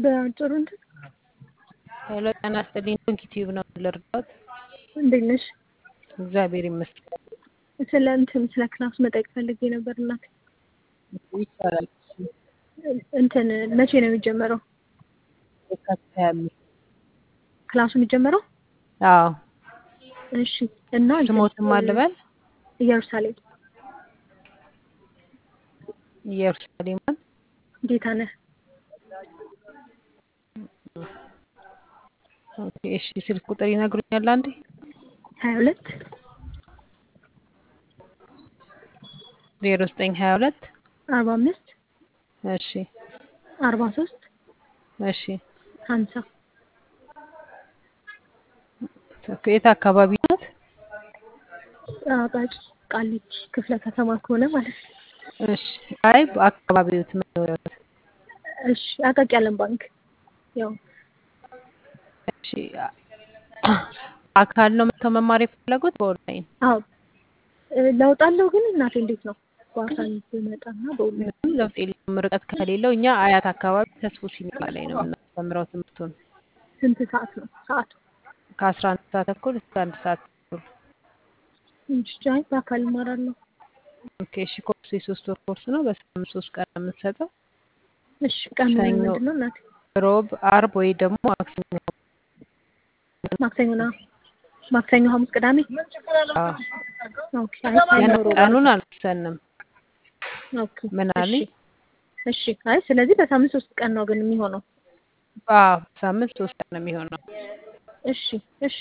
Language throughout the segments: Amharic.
በአጭሩ እንትን ሄሎ ጤና ይስጥልኝ። ዶንኪ ቲዩብ ነው ልርዳት? እንዴት ነሽ? እግዚአብሔር ይመስገን። ስለ እንትን ስለ ክላስ መጠየቅ ፈልጌ ነበር እናቴ። ይቻላል። እንትን መቼ ነው የሚጀመረው የካቲት ሀያ አምስት ክላሱ የሚጀመረው? አዎ እሺ እና እንትን ስሞትም አልበል ኢየሩሳሌም ኢየሩሳሌምን ጌታ ነህ ኦኬ፣ እሺ ስልክ ቁጥር ይነግሩኛል አንዴ? ሀያ ሁለት ዜሮ ዘጠኝ ሀያ ሁለት አርባ አምስት እሺ አርባ ሶስት እሺ ሀምሳ የት አካባቢ ናት? አቃቂ ቃሊቲ ክፍለ ከተማ ከሆነ ማለት ነው። እሺ አይ አካባቢዎት መኖሪያዎት እሺ አቃቂ ዓለም ባንክ ያው እሺ አካል ነው መጥተው መማር የፈለጉት በኦንላይን? አዎ እ ለውጥ አለው ግን እናቴ እንዴት ነው በአካል ብመጣና በኦንላይን ምንም ለውጥ የለውም። ርቀት ከሌለው እኛ አያት አካባቢ ተስፎ ሲኒማ ላይ ነው የምናስተምረው ትምህርቱን ስንት ሰዓት ነው ሰዓቱ? ከአስራ አንድ ሰዓት ተኩል እስከ አንድ ሰዓት ተኩል። እንጂ አይ በአካል እማራለሁ። ኦኬ እሺ ኮርሱ የሶስት ወር ኮርስ ነው። በሳምንት ሶስት ቀን ነው የምንሰጠው። እሺ ቀኑ ሰኞ፣ ምንድን ነው እናቴ? ሮብ፣ አርብ ወይ ደግሞ ማክሰኞ። ማክሰኞና ማክሰኞ፣ ሐሙስ፣ ቅዳሜ አዎ ኦኬ። አይ ገና ሰኞ፣ ሮብ፣ ቀኑን አልወሰንም። ኦኬ ምን እሺ አለኝ? እሺ። አይ ስለዚህ በሳምንት ሶስት ቀን ነው ግን የሚሆነው። አዎ ሳምንት ሶስት ቀን ነው የሚሆነው። እሺ እሺ።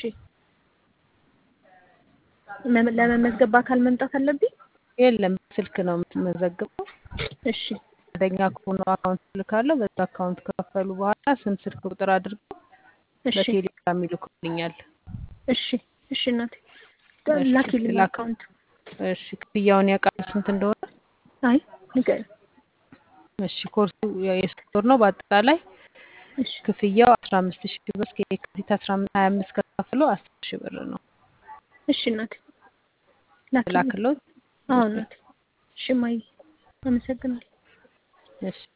መ- ለመመዝገብ በአካል መምጣት አለብኝ? የለም በስልክ ነው የምትመዘግበው። እሺ ፈቃደኛ ከሆኑ አካውንት ልካለሁ። በዛ አካውንት ከከፈሉ በኋላ ስም፣ ስልክ ቁጥር አድርገው እሺ በቴሌግራም ይልኩልኛል። እሺ እሺ እናቴ እሺ ላኪልኝ ላክ። አካውንት። እሺ ክፍያውን ያውቃሉ ስንት እንደሆነ? አይ ንገሪኝ። እሺ ኮርሱ የሶስት ወር ነው። በአጠቃላይ እሺ ክፍያው አስራ አምስት ሺህ ብር እስከ የካቲት አስራ ሀያ አምስት ከከፍሎ አስር ሺህ ብር ነው። እሺ እናቴ ላኪልኝ። ላክሎት። አዎ እናቴ። እሺ እማዬ አመሰግናለሁ። እሺ